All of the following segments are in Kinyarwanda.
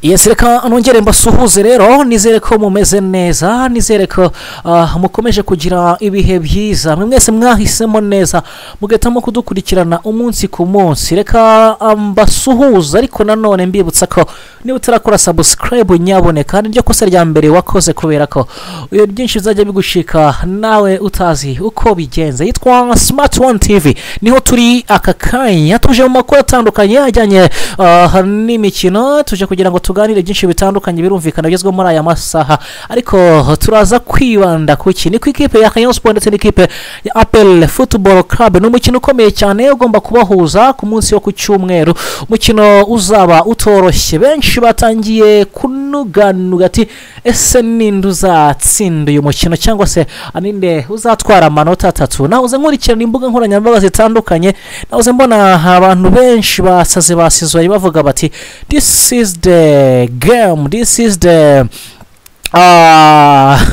iyo reka nongere mbasuhuze rero nizere ko mumeze neza nizere ko mukomeje kugira ibihe byiza mwese mwahisemo neza mugahitamo kudukurikirana umunsi ku munsi reka mbasuhuze ariko nanone mbibutsa ko niba utarakora sabusikarayibu nyaboneka kandi ryo kosa rya mbere wakoze kubera ko iyo byinshi bizajya bigushika nawe utazi uko bigenze yitwa simati wani tivi niho turi aka kanya tuje mu makuru atandukanye ajyanye n'imikino tuje kugira ngo tuganire byinshi bitandukanye birumvikana bigezweho muri aya masaha ariko turaza kwibanda ku iki ni ku ikipe ya kanyayo siporo ndetse n'ikipe ya apel futuboro karabe ni umukino ukomeye cyane ugomba kubahuza ku munsi wo ku cyumweru umukino uzaba utoroshye benshi batangiye kunuganuga ati ese ninde uzatsinda uyu mukino cyangwa se ninde uzatwara amanota atatu nahoze nkurikirana imbuga nkoranyambaga zitandukanye nahoze mbona abantu benshi basaze basizwaye bavuga bati this is the game this is the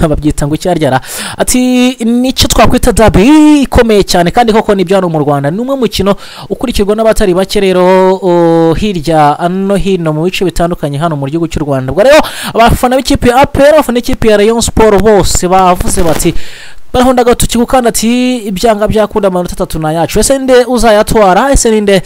babyita ngo icyaryara ati nicyo twakwita dabi ikomeye cyane kandi koko nibyo hano mu rwanda ni umwe mukino ukurikirwa n'abatari bake rero hirya no hino mu bice bitandukanye hano mu gihugu cy'u rwanda ubwo rero abafana b'ikipe ya apera abafana b'ikipe ya rayon siporo bose bavuze bati barahunda agatoki gukanda ati ibyanga byakunda amanota atatu ni ayacu ese ninde uzayatwara ese ninde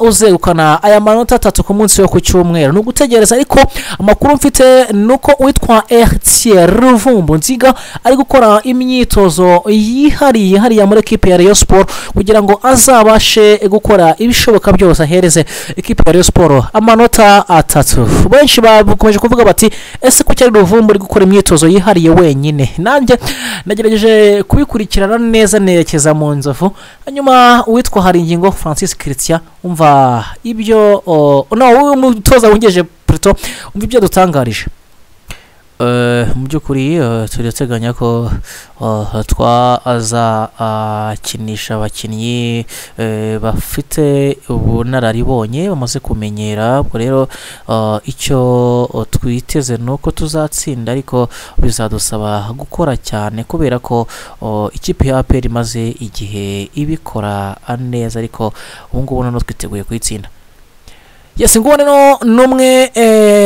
uzegukana aya manota atatu ku munsi wo ku cyumweru ni ugutegereza ariko amakuru mfite ni uko uwitwa eritiye ruvumbu nziga ari gukora imyitozo yihariye hariya muri ekipi ya riyo siporo kugira ngo azabashe gukora ibishoboka byose ahereze ekipi ya riyo siporo amanota atatu benshi bakomeje kuvuga bati ese kuki ari ruvumbu uri gukora imyitozo yihariye wenyine nanjye nagerageje kubikurikirana neza nerekeza mu nzovu hanyuma uwitwa hari ingingo francis christian umva ibyo wowe mutoza wungeje puto umva ibyo dutangarije mu by'ukuri turateganya ko twazakinisha abakinnyi bafite ubunararibonye bamaze kumenyera ubwo rero icyo twiteze ni uko tuzatsinda ariko bizadusaba gukora cyane kubera ko ikipe ya aperi imaze igihe ibikora neza ariko ubu ngubu noneho twiteguye kuyitsinda yesi ngubu rero ni umwe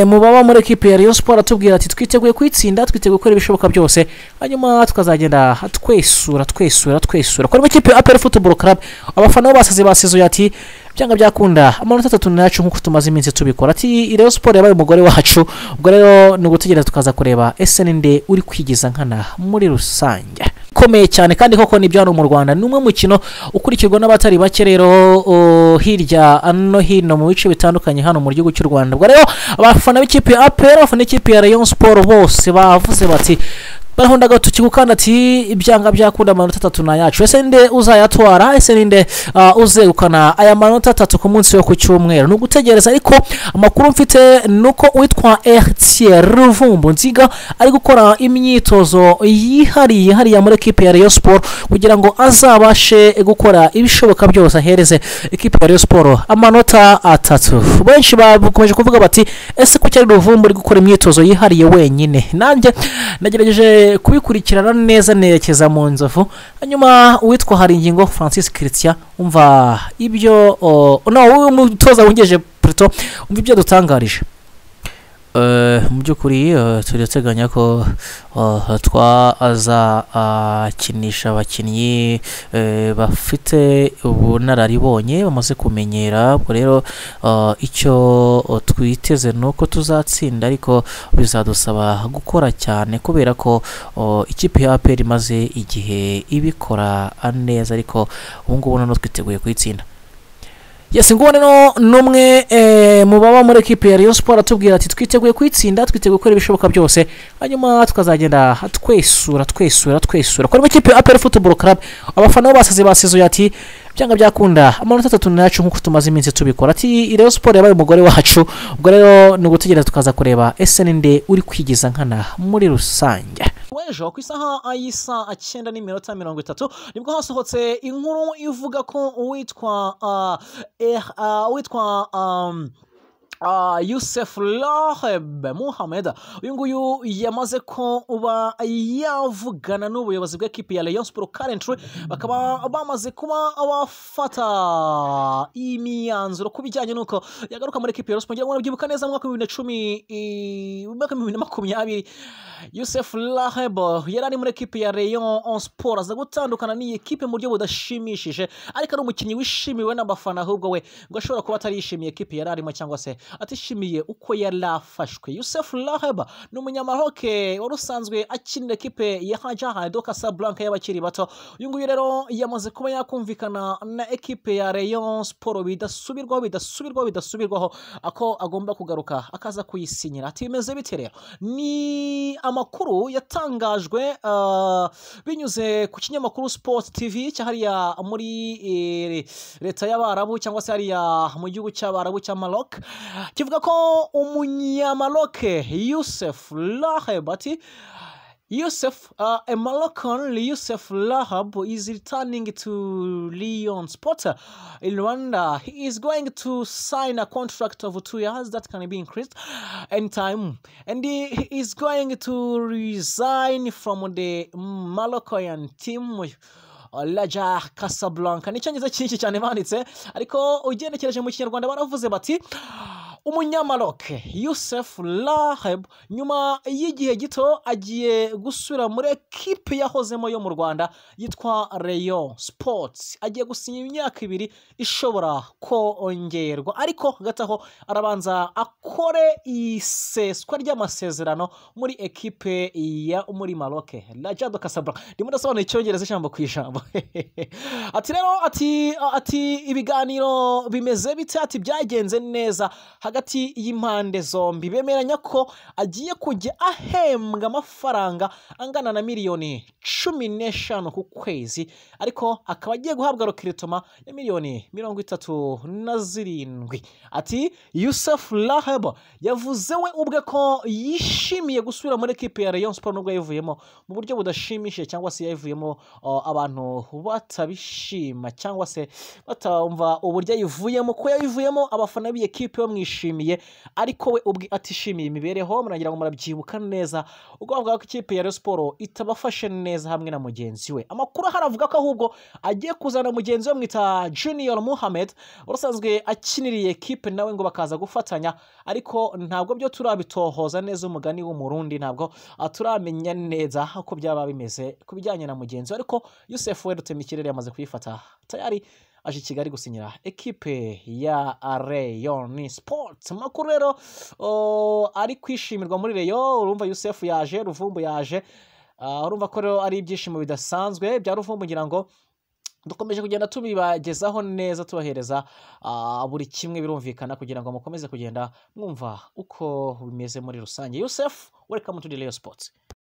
mu baba muri ekipi ya riyo siporo atubwira ati twiteguye kuyitsinda twiteguye gukora ibishoboka byose hanyuma tukazagenda twesura twesura twesura kuri ikipe ya aperi futuboro karabe abafana bo basize basizuye ati byanga byakunda amanota atatu n'ayacu nk'uko tumaze iminsi tubikora ati riyo siporo yabaye umugore wacu ubwo rero ni ugutegereza tukaza kureba ese ninde uri kwigiza nkana muri rusange ukomeye cyane kandi koko nibyo hano mu rwanda ni umwe mukino ukurikirwa n'abatari bake rero hirya no hino mu bice bitandukanye hano mu gihugu cy'u rwanda ubwo rero abafana b'ikipe ya apera abafana b'ikipe ya rayon siporo bose bavuze bati barahunda agatoki gukanda ati ibyanga byakunda amanota atatu ni ayacu ese ninde uzayatwara ese ninde uzegukana aya manota atatu ku munsi wo ku cyumweru ni ugutegereza ariko amakuru mfite ni uko uwitwa eritiye ruvumbu nziga ari gukora imyitozo yihariye hariya muri ekipi ya riyo siporo kugira ngo azabashe gukora ibishoboka byose ahereze ekipi ya riyo siporo amanota atatu benshi bakomeje kuvuga bati ese kuki ari ruvumbu uri gukora imyitozo yihariye wenyine nanjye nagerageje kubikurikirana neza nerekeza mu nzovu hanyuma uwitwa hari ingingo francis christian umva ibyo wowe mutoza wungeje puto umva ibyo dutangarije mu by'ukuri turateganya ko twazakinisha abakinnyi bafite ubunararibonye bamaze kumenyera ubwo rero icyo twiteze ni uko tuzatsinda ariko bizadusaba gukora cyane kubera ko ikipe ya aperi imaze igihe ibikora neza ariko ubu ngubu noneho twiteguye kuyitsinda yesi ngubu rero ni umwe mu baba muri ekipi ya riyo siporo atubwira ati twiteguye kuyitsinda twiteguye gukora ibishoboka byose hanyuma tukazagenda twesura twesura twesura kuri ikipe ya aperi futuboro karabe abafana bo basize basizuye ati byanga byakunda amanota atatu ni ayacu nk'uko tumaze iminsi tubikora ati rero siporo yabaye umugore wacu ubwo rero ni ugutegereza tukaza kureba ese ninde uri kwigiza nkana muri rusange w'ejo ku isaha y'isa cyenda n'iminota mirongo itatu nibwo hasohotse inkuru ivuga ko uwitwa uwitwa ah, Youssef Raheb Mohamed uyu nguyu yamaze ko uba yavugana n'ubuyobozi bw'ekipi ya Rayon Sport currently bakaba bamaze kuba bafata imyanzuro ku bijyanye n'uko yagaruka muri ekipi ya Rayon Sport ngira ngo murabyibuka neza mu mwaka w'ibihumbi na cumi i- mu mwaka w'ibihumbi na makumyabiri Youssef Raheb yari ari muri ekipi ya Rayon Sport aza gutandukana n'iyi kipe mu buryo budashimishije ariko ari umukinnyi wishimiwe n'abafana ahubwo we ngo ashobora kuba atarishimiye ekipi yari arimo cyangwa se atishimiye uko yari afashwe Youssef Raheb ni umunyamaroke wari usanzwe akinira ekipe ya Hajar de Casablanca y'abakiri bato uyu nguyu rero yamaze kuba yakumvikana na ekipe ya Rayon Sport bidasubirwaho bidasubirwaho bidasubirwaho ako agomba kugaruka akaza kuyisinyira ati bimeze bite rero ni amakuru yatangajwe ah, binyuze ku kinyamakuru Sport TV cyahariya muri eh, leta y'abarabu cyangwa se hariya mu gihugu cy'abarabu cya Maroc kivuga ko umunyamaroc Youssef Raheb ati Yusuf, uh, a Moroccan, Yusuf Lahab, is returning to Lyon Sport in Rwanda. He is going to sign a contract of two years that can be increased anytime. And he he is going to resign from the Moroccan team. Raja Casablanca ni icyongereza cyinshi cyane banditse ariko ugenekereje mu kinyarwanda baravuze bati umunyamaroke Youssef Laheb nyuma y'igihe gito agiye gusubira muri ekipe yahozemo yo mu Rwanda yitwa Rayon Sports agiye gusinya imyaka ibiri ishobora kongerwa ariko hagati aho arabanza akore iseswa ry'amasezerano muri ekipe ya muri Maroke Raja do Casablanca ndimo ndasobanura icyongereza ijambo ku ijambo ati rero ati ati ibiganiro bimeze bite ati byagenze neza hagati y'impande zombi bemeranya ko agiye kujya ahembwa amafaranga angana na miliyoni cumi n'eshanu ku kwezi ariko akaba agiye guhabwa rokiritoma ya miliyoni mirongo itatu na zirindwi ati Yusuf Rahab yavuze we ubwe ko yishimiye gusubira muri ekipe ya Rayon Sport nubwo yayivuyemo mu buryo budashimishije cyangwa se yayivuyemo uh, abantu batabishima cyangwa se batumva uburyo ayivuyemo ko yayivuyemo abafana b'iyi kipe bamwishimiye ariko we ubwe atishimiye imibereho muragira ngo murabyibuka neza ubwo bavuga ko ikipe ya Rayon Sport itabafashe neza hamwe na mugenzi we amakuru ahari avuga ko ahubwo agiye kuzana mugenzi we mwita Junior Mohamed wari usanzwe akiniriye ekipe nawe ngo bakaza gufatanya ariko ntabwo byo turabitohoza neza umugani w'umurundi ntabwo ah, turamenya neza uko byaba bimeze ku bijyanye na mugenzi we ariko Yusuf Werutema ikirere yamaze kuyifata tayari aje i Kigali gusinyira ekipe ya Rayon Sport makuru rero oh, ari kwishimirwa muri Rayon urumva Yusuf yaje Ruvumbu yaje Ah, urumva ko rero ari ibyishimo bidasanzwe bya Ruvumbu ngira ngo dukomeje kugenda tubibagezaho neza tubahereza ah, buri kimwe birumvikana kugira ngo mukomeze kugenda mwumva uko bimeze muri rusange yosef welcome to the Rayon sports